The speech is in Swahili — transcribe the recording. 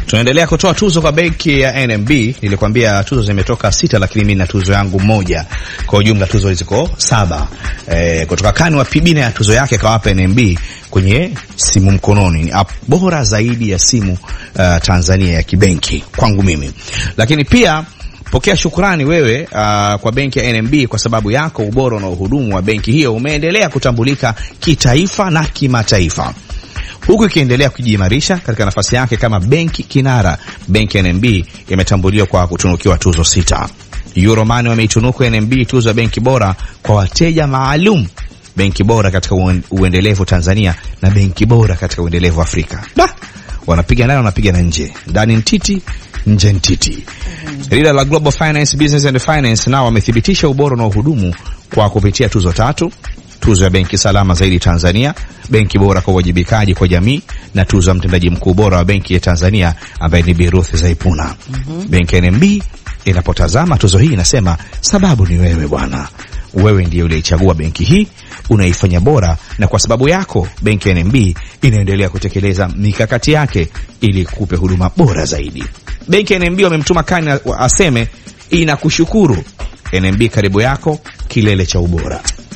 Tunaendelea kutoa tuzo kwa benki ya NMB. Nilikwambia tuzo zimetoka sita, lakini mimi na tuzo yangu moja. Kwa ujumla tuzo ziko saba. E, kutoka kani wa pibina ya tuzo yake kawapa NMB kwenye simu mkononi. Ni app bora zaidi ya simu uh, Tanzania ya kibenki kwangu mimi. Lakini pia pokea shukrani wewe uh, kwa benki ya NMB kwa sababu yako ubora na uhudumu wa benki hiyo umeendelea kutambulika kitaifa na kimataifa huku ikiendelea kujiimarisha katika nafasi yake kama benki kinara. Benki ya NMB imetambuliwa kwa kutunukiwa tuzo sita. Euromani wameitunuku NMB tuzo ya benki bora kwa wateja maalum, benki bora katika uendelevu Tanzania na benki bora katika uendelevu Afrika. Da, wanapiga ndani, wanapiga na nje, ndani ntiti, nje ntiti. Lile la Global Finance Business and Finance nao wamethibitisha ubora na uhudumu kwa kupitia tuzo tatu tuzo ya benki salama zaidi Tanzania, benki bora kwa uwajibikaji kwa jamii, na tuzo ya mtendaji mkuu bora wa benki ya Tanzania ambaye ni Bi Ruth Zaipuna. mm -hmm. Benki ya NMB inapotazama tuzo hii inasema sababu ni wewe bwana, wewe ndiye uliichagua benki hii, unaifanya bora, na kwa sababu yako benki ya NMB inaendelea kutekeleza mikakati yake ili kupe huduma bora zaidi. Benki ya NMB wamemtuma kani aseme inakushukuru. NMB karibu yako, kilele cha ubora.